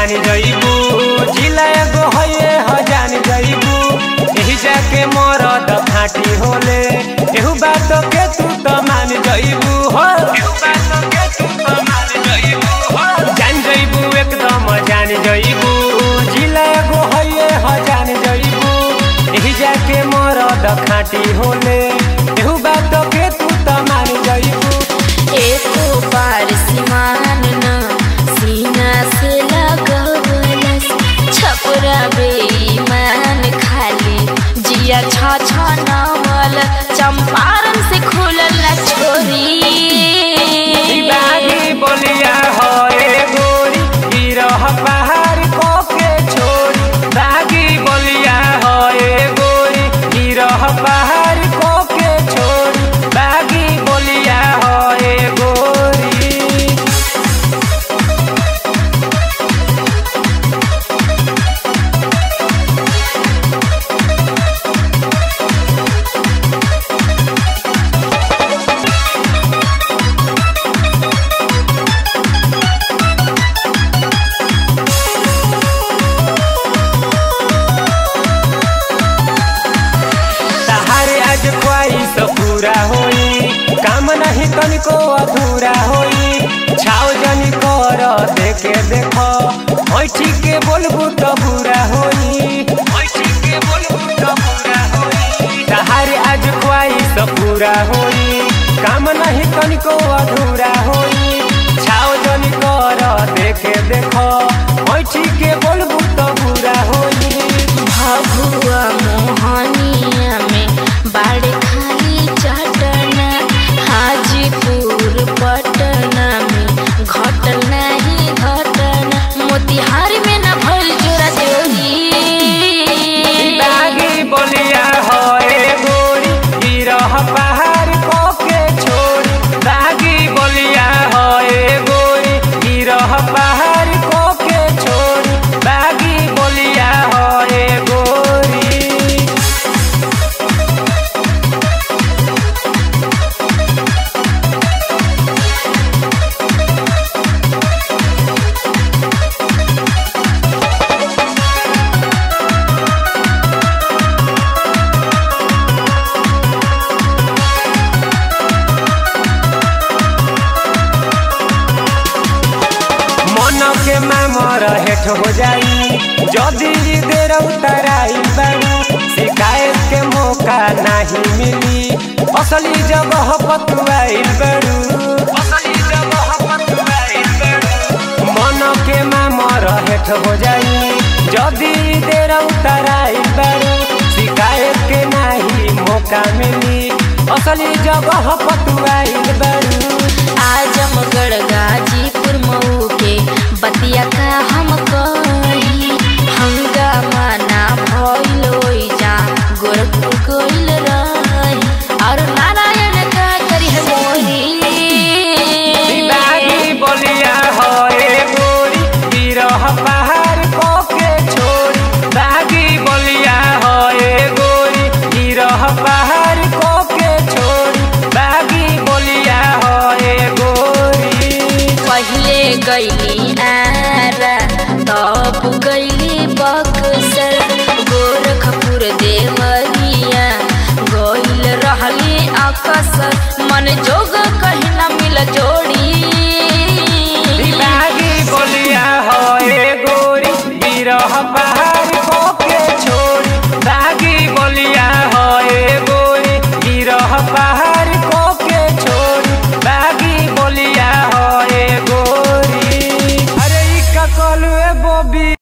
जान जइबू जिला एगो हये ह जान जइबू एही जाके मरद फाटी होले एहू बात के तू त मान जइबू हो एहू बात के तू त मान जइबू हो जान जइबू एकदम जान जइबू जिला एगो हये ह जान जइबू एही जाके मरद खाटी होले एहू बात के तू त मान जइबू एको बार सिमान न सीना से लगवलस छपरा बेईमान खाली जिया छ छ नवल चंपारण से खुलल न छोरी बागी बोलिया होए गोरी गिरह पहाड़ कोके छोड़ी बागी बोलिया होए गोरी गिरह पहाड़ कोके छोड़ी बागी बोलिया होए गोरी तहारे आज ख्वाहिश पूरा होई काम नहीं तनिको अधूरा होई छाव जनी कर देखे देख ऐठी के बोलबू तो बुरा होई ऐठी के बोलबू तो बुरा होई तहारे आज ख्वाहिश पूरा होई काम नहीं तनिको अधूरा होई छाव जनी कर देखे देख ऐठी के बोलबू तो बुरा होई भभुआ मोहनिया में बाड़े खाली चटना हाजीपुर पटना में घटल नहीं घटना मोतिहारी में न भइल जोरा जोरी बागी बोलिया होए गोरी गिरह पहाड़ कोके छोड़ी बागी बोलिया होए गोरी गिरह पहाड़ कोके छोड़ी बागी बोलिया होए गोरी मन के मामर हेठ हो जाई जदी देर उतराई बारू शिकायत के मौका नहीं मिली असली जगह पतुआई बारू असली जगह पतुआई बारू मन के मामर हेठ हो जाई जदी देर उतराई बारू शिकायत के नहीं मौका मिली असली जगह पतुआई बारू आजमगढ़ गाजीपुर मऊ के बतिया का हम कही हंगामा ना भइल ओइजा गोरखपुर गइल रही और नारायण का करी है मोरी बागी बोलिया होए गोरी गिरह पहाड़ कोके छोड़ी बागी बोलिया होए गोरी गिरह पहाड़ कोके छोड़ी बागी बोलिया होए गोरी पहिले गइली आरा तब गइली बक्सर गोरखपुर देवरिया गइल रहली अकसर मन जोग कहीं न मिल जो